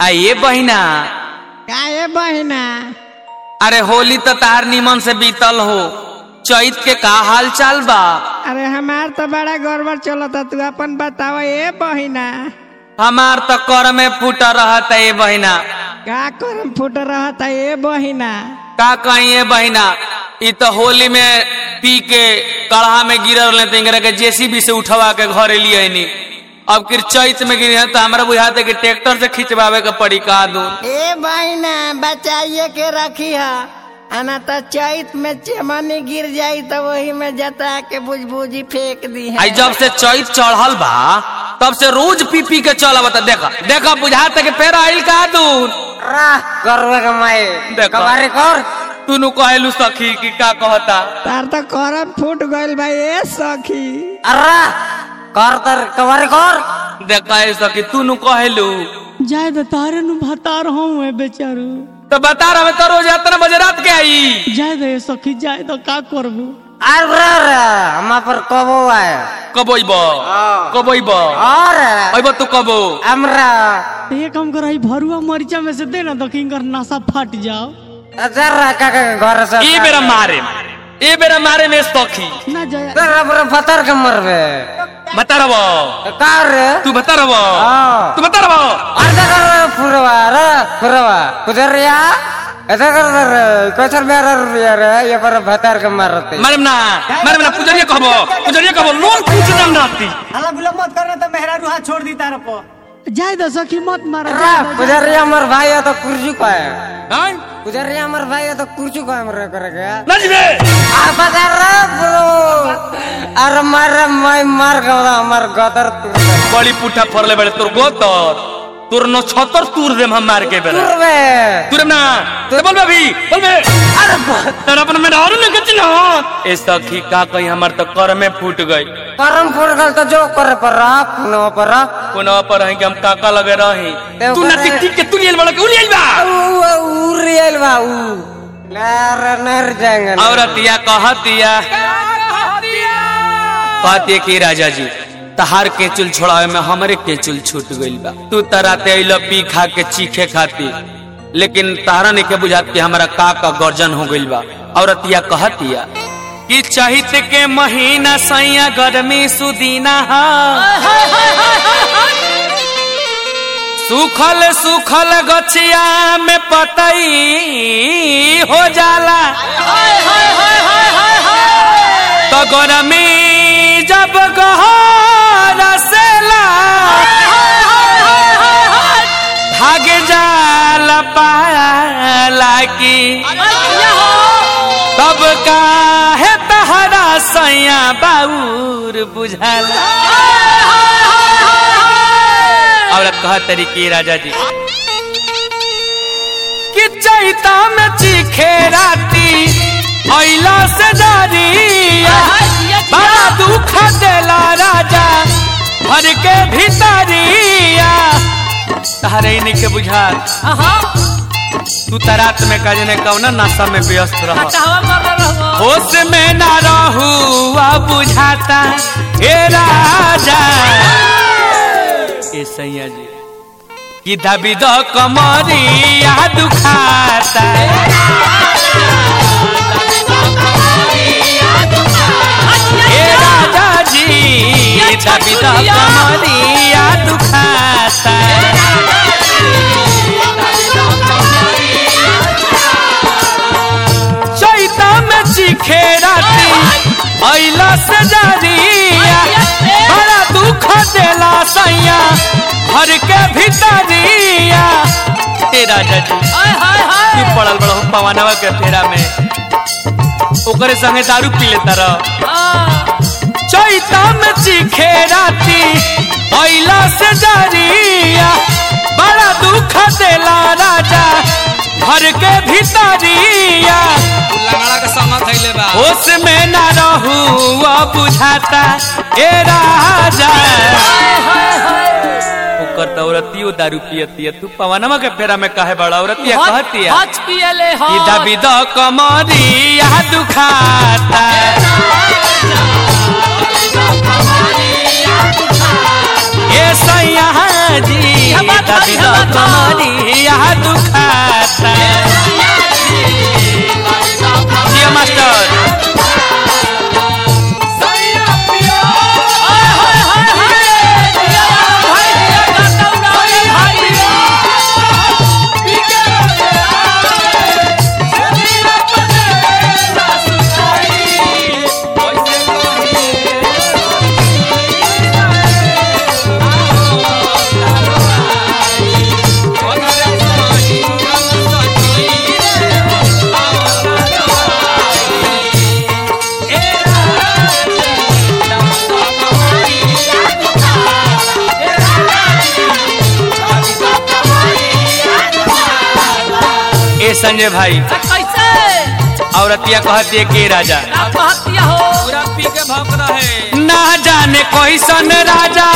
आइए बहिना काहे बहिना अरे होली तो तार निमन से बीतल हो चैत के का हाल चाल बा अरे हमार तो बड़ा गड़बड़ चलता तू अपन बताव ए बहिना हमार तो कर में फूटा रहत है ये बहिना का करम फुट रहता ए बहिना का कहीं ये बहिना ई तो होली में पी के कढ़ा में गिरल रहे तो इंगरा के जेसीबी से उठवा के घरे लिए नी अब किर चैत में गिरी है तो हमारा बुझाते कि ट्रैक्टर से खिंचवावे के पड़ी का दू ए बहिना बचाइए के रखी है आना तो चैत में चमनी गिर जाई तो वही में जता के बुझबुझी फेंक दी है आई जब से चैत चढ़ल बा तब से रोज पी पी के चल बता देखा देखा बुझाते कि फेर आइल का दूर करवे के माई देखो। कबारी कर तू नु कहलू सखी कि का कहता तार तो करम फूट गइल भाई ए सखी अर्रा कर तर कबारी कर देखा है सखी तू नु कहलू जाए तो तारे नु भतार हूँ बेचारू तो बता रहा मैं तो रोज इतना बजे रात के आई जाए दे सखी जाए तो का करबू अरे रे हम पर कबो आए कब अइब कब अइब और अइब तू कबो हमरा ये काम कर आई भरुआ मरीचा में से दे ना तो किंकर नशा फट जाओ जरा का के घर से ए बेरा मारे ए बेरा मारे में सखी ना जाए तेरा पर पत्थर के मरबे बता रहो का रे तू बता रहो हाँ। तू बता रहो अर्धा कर फुरवा रे फुरवा कुदरिया ऐसा कर रे कैसर मेरा रुपया रे ये पर भतार के मारते मारे ना मारे ना पुजरिया कहबो पुजरिया कहबो लोन पूछ दम राती हला बुला मत करना तो मेहरा रूहा छोड़ दी तार पर जाए दो सखी मत मारा रे पुजरिया हमर भाई है तो कुर्सी को है हां पुजरिया हमर भाई है तो कुर्सी को हमरे करे के ना जीबे आ बता रे ब्रो अरे मार मैं मार गवा हमर गदर तू बड़ी पुठा फरले बड़े तोर गोतर तोर न छतर तूर देम हम मार के बेरा तुरबे तूरे ना तो बोल बे भी बोल बे अरे तेरा अपन में और न कच ना ए सखी का कहीं हमर तो कर में फूट गई करम फुट गल तो जो करे पर रहा पुनो पर रहा कोना पर है कि हम काका लगे रही ते तू ना ऊपर है। टिक टिक के तू लियल बड़ा के लियल बा उरियल बा उ नर नर जाएंगे औरतिया कहतिया कहतिया कि राजा जी तहार के चुल छोड़ावे में हमरे के चुल छूट गइल बा तू तराते अइल पी खा के चीखे खाती लेकिन तारा ने के बुझात कि हमारा का का गर्जन हो गइल बा औरतिया कहतिया कि चहित के महीना सैया गर्मी सुदीना हा सुखल सुखल गछिया में पतई हो जाला तो गरमी जब गहर सेला भाग जाल पाला की तब काहे तहरा सैया बाउर बुझाला औरत कह तरीके राजा जी कि चैता में चीखे राती ऐला से डरिया बड़ा दुख देला राजा घर के भीतरिया तहरे इन्हीं के बुझा तू तरात में कजने कौना नशा में व्यस्त रह होश में ना रहू अब बुझाता हे राजा ए सैया जी कि दबी दो कमरिया दुखाता हे राजा जी दबी दो कमरिया दुखाता चैता में चीखे राती ऐला से डरिया बड़ा दुख देला सैया घर के भीतरिया हे राजा जी तू पड़ल बड़ा पवनवा के फेरा में ओकरे संगे दारू पी लेता रह चैता में चीखे राती ऐला से डरिया बड़ा दुख देला राजा घर के भीतरिया लंगड़ा के संग थैले बा होश में ना रहू अब बुझाता ए राजा ओकर तो औरतियो दारू पियतिया तू पवनमा के फेरा में काहे बड़ा औरतिया कहतिया हच पियले हो कि दबी द कमरिया दुखाता ए सैया जी यह बात है, दादी यह बात है। कमरिया दुखाता जिया मास्टर ए संजय भाई कैसे औरतिया कहती है के राजा आत्महत्या हो पूरा पी के भौंक रहे ना जाने कैसन राजा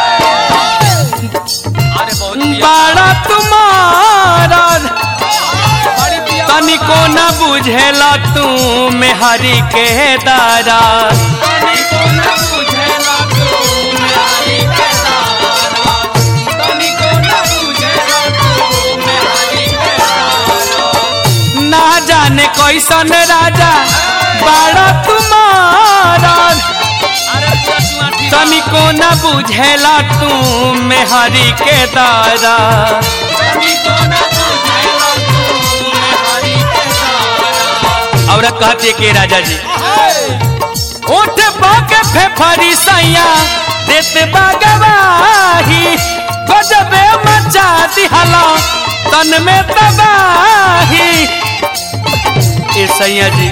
अरे बहुत पिया बाड़ा तुम्हारा बड़ी पिया तनिको न बुझेला तू मेहरी के दारा तनिको न बुझेला तू मेरी के दारा तनिको न बुझेला तू मेरी के दारा ना जाने कैसन राजा बाड़ा तुम्हारा अरे चश्मा ठीक तनिको न बुझेला तू मेहरी के दारा तनिको न बुझेला तू मेरी के दारा औरत कहती है के राजा जी उठ बाके फेफरी सैया देत बागवाही गजबे मचा दिहला तन में तबाही ए सैया जी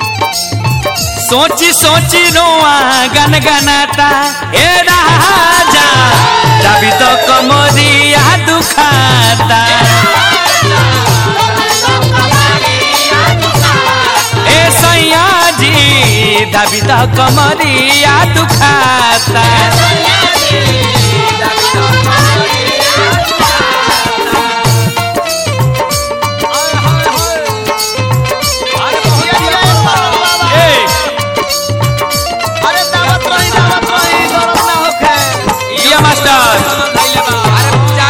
सोची सोची रोआ गन गनाता ए राजा जबी तो कमरिया दुखाता ए सैया जी दबी तो कमरिया दुखाता ए ये मास्टर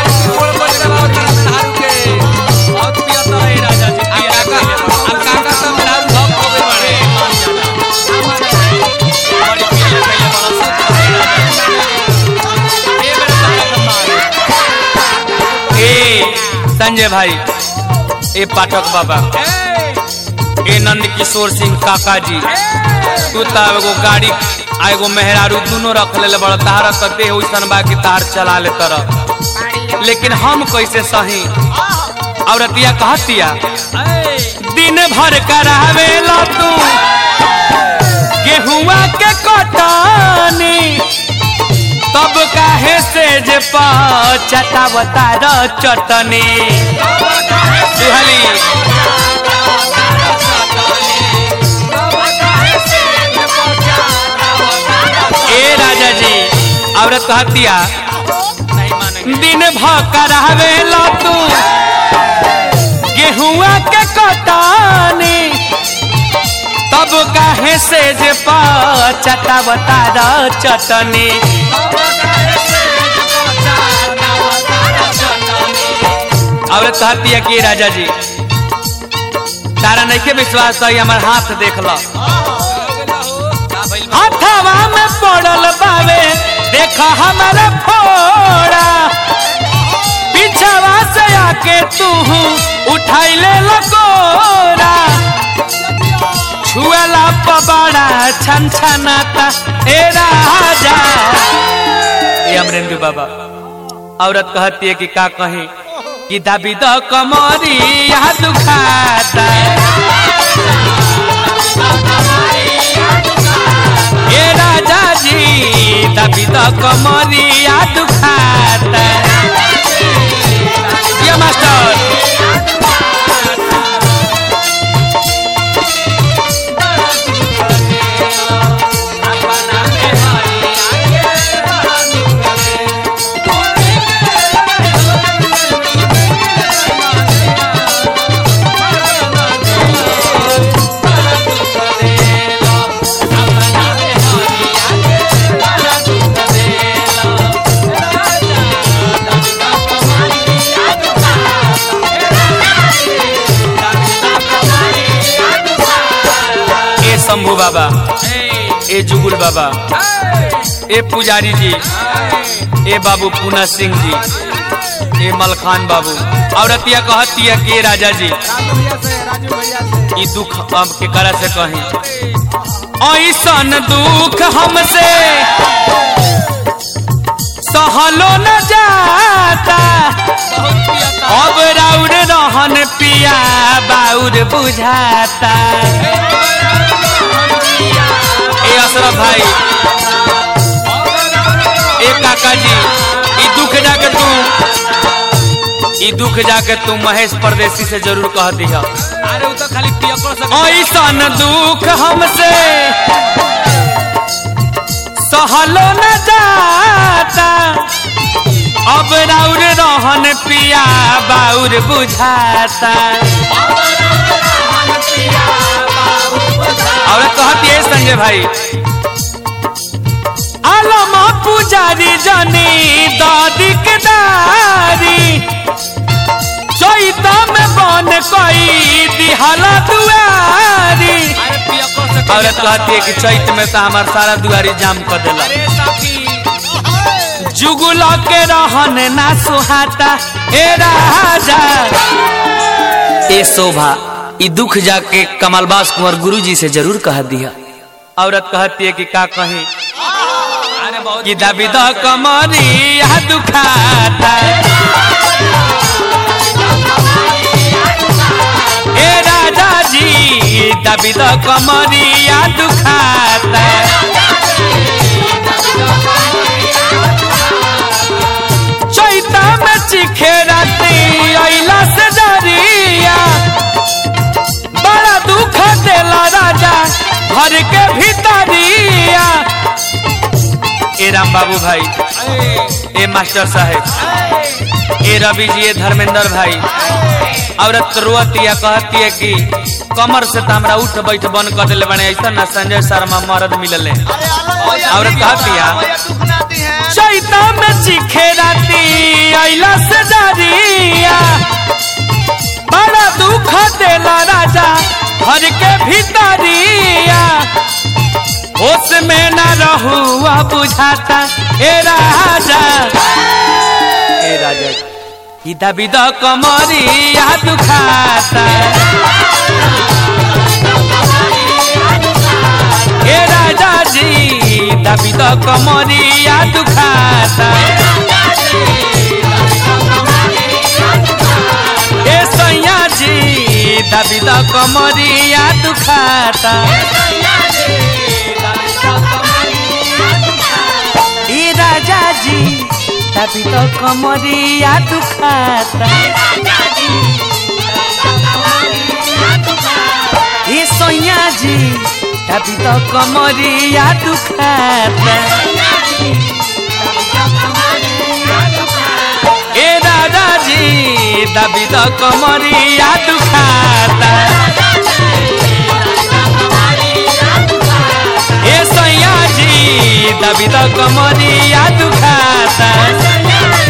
ए संजय भाई ए पाठक बाबा ए नंद किशोर सिंह काका जी तू तो एगो गाड़ी आ एगो मेहरारू दोनों रख ले बड़ तार तो देह वैसन बा कि तार चला ले तरह लेकिन हम कैसे सही औरतिया कहतिया दिन भर करावेला तू गेहुआ के कटानी तब काहे से जे चटावता र चटनी सुहली ए राजा जी औरत कहतिया दिन भकर हवेला तू गेहुआ के कटानी तब काहे से जे चटावता र चटनी औरत कहती है कि राजा जी तारा नहीं के विश्वास तो हमार हाथ देख लो हथवा में पड़ल बावे देखा हमारा फोड़ा पीछवा से आके तू उठाई ले लकोरा छुअला पबाड़ा छन छनाता ए राजा ए अमरेंद्र बाबा औरत कहती है कि का कहीं कि दाबी द कमरी यहाँ दुखाता ए राजा जी दाबी द कमरी यहाँ दुखाता ये मास्टर शंभू बाबा ए जुगुल बाबा ए पुजारी जी ए बाबू पूना सिंह जी ए मलखान बाबू औरतिया कहतिया के राजा जी ई दुख अब के करा से कहीं ऐसन दुख हमसे सहलो न जाता अब राउर रहन पिया बाउर बुझाता ए अशरफ भाई ए काका जी ई दुख जाके तू ई दुख जाके तू महेश परदेसी से जरूर कह दिया अरे उ तो खाली पियकर से ऐसन दुख हमसे सहलो न जाता अब राउर रहन पिया बाउर बुझाता और कहती है संजय भाई आलम पुजारी जनी दादी के दारी चैता में बन कोई दिहाला दुआरी अरे पियकर से औरत कहती है कि चैत में तो हमार सारा दुआरी जाम कर देला अरे साथी जुगुल के रहन ना सुहाता ए राजा ए शोभा ई दुख जाके कमलबास कुंवर गुरुजी से जरूर कह दिया औरत कहती है कि का कही अरे बहुत कि दबी द कमरी यह दुखाता ए राजा जी दबी द कमरी यह दुखाता चैता में चिखे राती अइला से डरिया बड़ा दुख देला राजा घर के भीतरिया ए राम बाबू भाई ए मास्टर साहेब ए रवि जी ए धर्मेंद्र भाई औरत रोअतिया कहती है कि कमर से तो हमरा उठ बैठ बन कर दिले बने ऐसा ना संजय शर्मा मरद मिलले औरत कहतिया चैता में चिखे राती अइला से डरिया बड़ा दुख देला राजा घर के भीतरिया होश में न रहुआ बुझाता ए राजा ए राजा ई दबी द कमरिया दुखाता ए राजा जी दबी द कमरिया दुखाता ए सैया जी दबी द कमरिया दुखाता ए राजा जी दबी द कमरिया दुखाता ए सैया जी दबी द कमरिया दुखाता ए दादा जी दबी द कमरिया दुखाता ए सैया जी दबी द कमरिया दुखाता